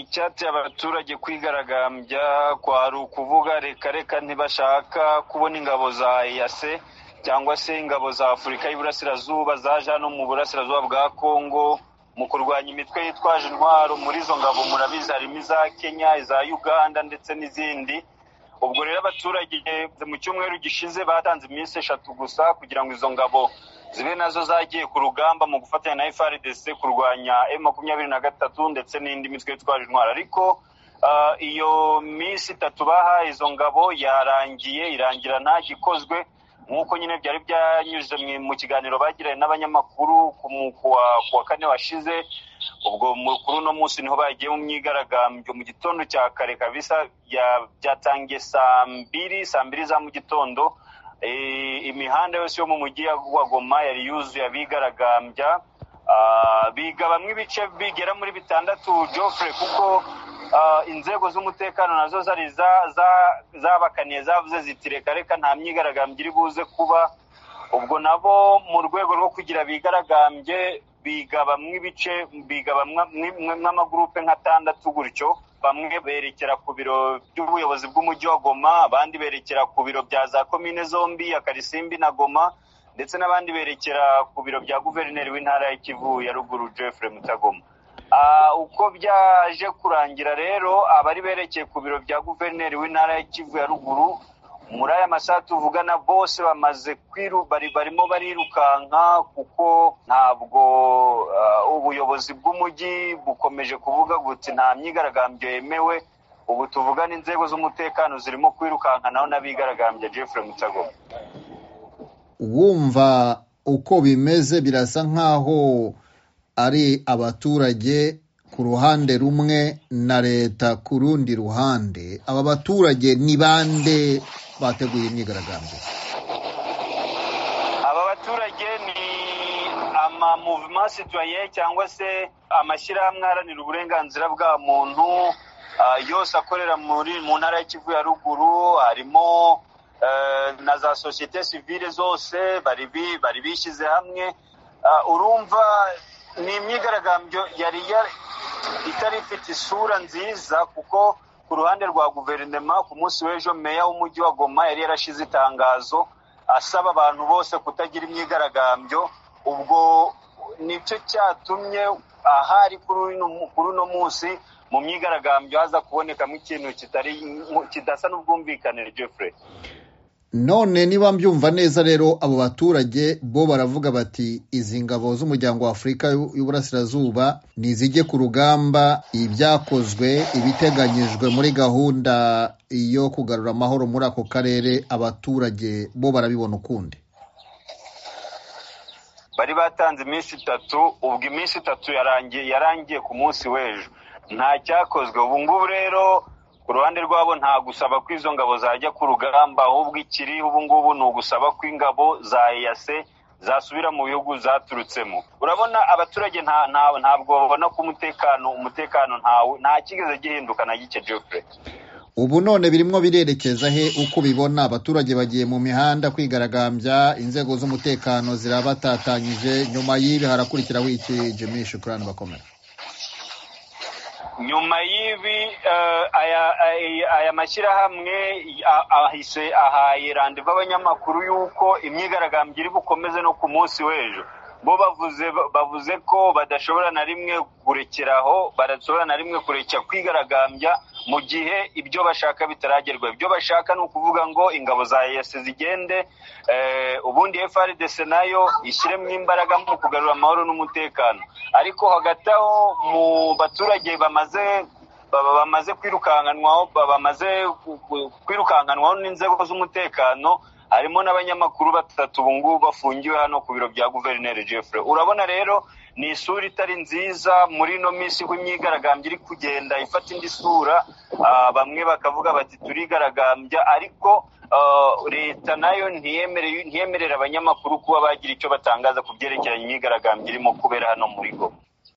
Icyateye abaturage kwigaragambya kwari ukuvuga reka reka ntibashaka kubona ingabo za EAC cyangwa se ingabo za Afurika y'Iburasirazuba zaje hano mu Burasirazuba bwa Kongo mu kurwanya imitwe yitwaje intwaro muri izo ngabo murabizi harimo iza Kenya, iza Uganda ndetse n'izindi ubwo rero abaturage mu cyumweru gishize batanze iminsi eshatu gusa kugira ngo izo ngabo zibe nazo zagiye ku rugamba mu gufatanya na FRDC kurwanya M makumyabiri na gatatu ndetse n'indi mitwe yitwaje intwaro ariko ah, iyo minsi itatu bahaye izo ngabo yarangiye irangira nta gikozwe nk'uko nyine byari byanyuze mu- mu kiganiro bagiranye n'abanyamakuru ku mu- ku wa- ku wa kane washize ubwo mu- kuri uno munsi niho bagiye mu myigaragambyo mu gitondo cya kare kabisa ya- byatangiye saa mbiri saa mbiri za mu gitondo Eh, imihanda yose yo mu mujyi ya- wa goma yari yuzuye abigaragambya Ah, biga bamwe ibice bigera muri bitandatu Geoffrey kuko ah, inzego z'umutekano nazo zari za- za- zabakaniye zavuze ziti reka reka nta myigaragambyo iri buze kuba ubwo nabo mu rwego rwo kugira bigaragambye biga bamwe ibice biga bamwe nk'amagurupe nk'atandatu gutyo bamwe berekera ku biro by'ubuyobozi bw'umujyi wa goma abandi berekera ku biro bya za komine zombi ya karisimbi na goma ndetse n'abandi berekera ku biro bya guverineri w'intara ya kivu ya ruguru Geoffrey mutagoma Ah, uko byaje kurangira rero abari berekeye ku biro bya guverineri w'intara ya kivu ya ruguru muri aya masaha tuvugana bose bamaze kwiru bari barimo barirukanka kuko ntabwo ah, ubuyobozi bw'umujyi bukomeje kuvuga buti nta myigaragambyo yemewe ubu tuvugana inzego z'umutekano zirimo kwirukanka naho n'abigaragambya Jeffrey Mutagoma wumva uko bimeze birasa nk'aho ari abaturage ku ruhande rumwe na leta ku rundi ruhande aba baturage ni bande bateguye imyigaragambyo aba baturage ni ama mouvement citoyen cyangwa se amashyirahamwe aharanira uburenganzira bwa muntu ah, yose akorera muri mu ntara ya Kivu ya ruguru harimo eh, na za societe civile zose bari bi- bari bishyize hamwe Ah, urumva ni imyigaragambyo yari ya- itari ifite isura nziza kuko ku ruhande rwa guverinoma ku munsi w'ejo meya w'umujyi wa goma yari yarashize itangazo asaba abantu bose kutagira imyigaragambyo ubwo nicyo cyatumye ahari kuri uno mu- kuri uno munsi mu myigaragambyo haza kubonekamo ikintu kitari kidasa n'ubwumvikanire Jeffrey none niba mbyumva neza rero abo baturage bo baravuga bati izi ngabo z'umuryango wa afurika y'u- y'uburasirazuba nizijye ku rugamba ibyakozwe ibiteganyijwe muri gahunda yo kugarura amahoro muri ako karere abaturage bo barabibona ukundi bari batanze iminsi itatu ubwo iminsi itatu yarangiye yarangiye ku munsi w'ejo nta cyakozwe ubu ngubu rero ku ruhande rwabo nta gusaba ko izo ngabo zajya ku rugamba ahubwo ikiri ubu ngubu ni ugusaba ko ingabo za EAC zasubira mu bihugu zaturutsemo urabona abaturage nta nta ntabwo babona ko umutekano umutekano ntawe nta kigeze gihinduka na gike Geoffrey ubu none birimo birerekeza he uko ubibona abaturage bagiye mu mihanda kwigaragambya inzego z'umutekano zirabatatanyije nyuma y'ibi harakurikiraho iki jimmy shukurani bakomera nyuma y'ibi eh, aya aya- aya mashyirahamwe a- ahise ahaye randevu abanyamakuru y'uko imyigaragambyo iri bukomeze no ku munsi w'ejo bo bavuze bavuze ko badashobora na rimwe kurekeraho badashobora na rimwe kurekera kwigaragambya mu gihe ibyo bashaka bitaragerwa ibyo bashaka ni ukuvuga ngo ingabo za EAC zigende eh, ubundi FRDC nayo ishyiremo imbaraga mu kugarura amahoro n'umutekano ariko hagati aho mu baturage bamaze baba bamaze kwirukankanwaho ba- bamaze ku- ku- kwirukankanwaho n'inzego z'umutekano harimo n'abanyamakuru batatu ubu ngubu bafungiwe hano ku biro bya guverineri Jeffrey urabona rero ni isura itari nziza muri ino minsi uko imyigaragambyo iri kugenda ifata indi sura ah, bamwe bakavuga bati turigaragambya ariko ah, leta nayo ntiyemere- ntiyemerera abanyamakuru kuba bagira icyo batangaza ku byerekeranye imyigaragambyo irimo kubera hano muri goma